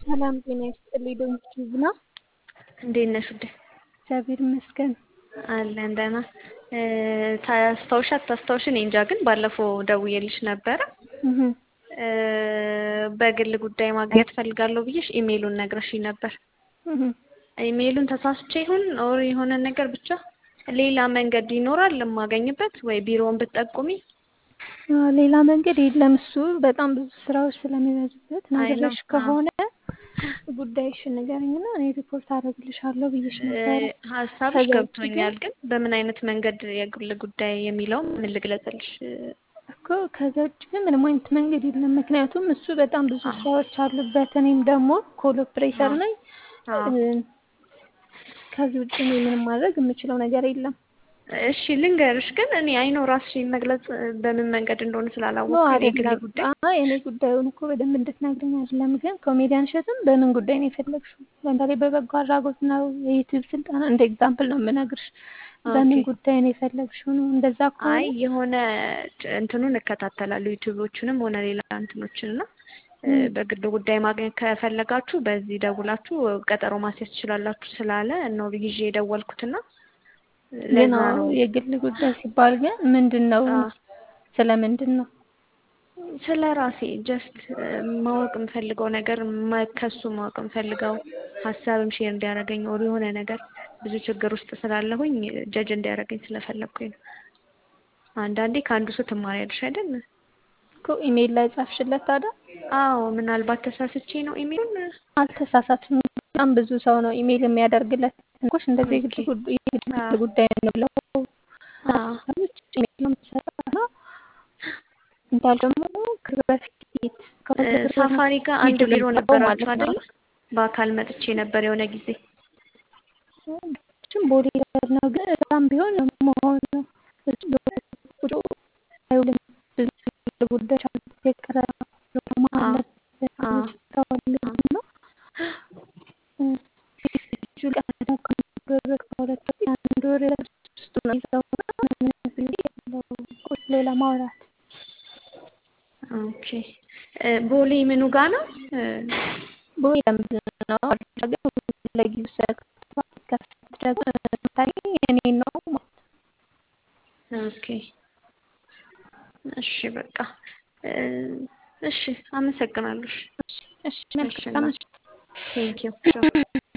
ሰላም ጤና ይስጥልኝ። ዶክተር ዝና እንዴት ነሽ ውዴ? እግዚአብሔር ይመስገን። አለን ደህና። ታስታውሻ አታስታውሽ እኔ እንጃ፣ ግን ባለፈው ደውዬልሽ ነበረ እህ በግል ጉዳይ ማግኘት ፈልጋለሁ ብዬሽ ኢሜይሉን ነግረሽኝ ነበር። እህ ኢሜይሉን ተሳስቼ ይሁን ኦር የሆነ ነገር ብቻ ሌላ መንገድ ይኖራል የማገኝበት ወይ ቢሮውን ብትጠቁሚ? ሌላ መንገድ የለም። እሱ በጣም ብዙ ስራዎች ስለሚበዙበት አይ ነው። ነገሮች ከሆነ ጉዳይሽን ንገረኝና እኔ ሪፖርት አደርግልሻለሁ ብዬሽ ነበረ። ሀሳብሽ ከዛ ውጭ ገብቶኛል፣ ግን በምን አይነት መንገድ የግል ጉዳይ የሚለው ምን ልግለጽልሽ? እኮ ከዛ ውጭ ግን ምንም አይነት መንገድ የለም። ምክንያቱም እሱ በጣም ብዙ ስራዎች አሉበት። እኔም ደግሞ ኮል ኦፕሬተር ነኝ። አዎ። ከዚህ ውጭ እኔ ምንም ማድረግ የምችለው ነገር የለም። እሺ ልንገርሽ፣ ግን እኔ አይኖ ራስሽን መግለጽ በምን መንገድ እንደሆነ ኖ ስላላወቅኩ የግል አይደለም። ጉዳይ አይ እኔ ጉዳዩን እኮ በደንብ እንድትነግረኝ አይደለም። ግን ኮሜዲያን እሸቱን በምን ጉዳይ ነው የፈለግሽው? ለምሳሌ በበጎ አድራጎት ነው፣ የዩቲዩብ ስልጠና እንደ ኤግዛምፕል ነው የምነግርሽ። በምን ኦኬ። ጉዳይ ነው የፈለግሽው ነው? እንደዛ አይ ከሆነ የሆነ እንትኑን እከታተላለሁ ዩቲዩቦችንም ሆነ ሌላ እንትኖችን እና እ፣ በግል ጉዳይ ማግኘት ከፈለጋችሁ በዚህ ደውላችሁ ቀጠሮ ማስያዝ ትችላላችሁ ስላለ ነው ይዤ የደወልኩትና ግን ለዛ አዎ ነው የግል ጉዳይ ሲባል ግን ምንድን ነው? አ፣ ስለ ምንድን ነው? ስለ ራሴ ጀስት ማወቅ የምፈልገው ነገር ማ- ከሱ ማወቅ የምፈልገው ሀሳብም ሼር እንዲያደርገኝ ኦር የሆነ ነገር ብዙ ችግር ውስጥ ስላለሁኝ ጀጅ እንዲያደርገኝ ስለፈለግኩኝ ነው። አንዳንዴ ከአንዱ ሰው ትማሪያለሽ አይደል? እኮ ኢሜይል ላይ ጻፍሽለት ታዲያ? አዎ ምናልባት ተሳስቼ ነው ኢሜይሉን። አልተሳሳትም። በጣም ብዙ ሰው ነው ኢሜይል የሚያደርግለት። እንኮሽ እንደዚህ የግል ኦኬ ጉዳይ የግል አዎ ጉዳይ ነው ብለው አዎ ሀሳቦች ኢሜይል ነው የምትሰጠውና እንዳል ደግሞ ከዚህ በፊት ከሁለት እ፣ እግር ሳፋሪ ጋር አንድ ቪዲዮ ቢሮ ለምሰጠው ማለት ነበራችሁ ነው። አይደለ? በአካል መጥቼ ነበር የሆነ ጊዜ። እሱም ቦዲ ጋርድ ነው፣ ግን እዛም ቢሆን መሆን ነው እሱ ቁጭ አይውልም። ብዙ ጉዳዮች አሉት። የቀረ ፕሮግራም አዎ አለበት። ብዙ አዎ ስራዎች አዎ አሉት እና እ፣ ልጁ ቀድሞ ከአንድ ወር ከሁለት ወር አንድ ወር ውስጥ ነው ይዘውና ምንም ጊዜ የለውም ቁጭ ብሎ ለማውራት ኦኬ እ፣ ቦሌ ምኑ ጋ ነው? እ፣ ቦይ ለምንድን ነው አዲስ አበባ ለጊዜው ስለከፈት ደግሞ የምታገኝ እኔ ነው ማለት ኦኬ እሺ በቃ እ፣ እሺ አመሰግናለሁ። እሺ ነው። እሺ እሺ መልካም እናት ምሽት። ቴንኪው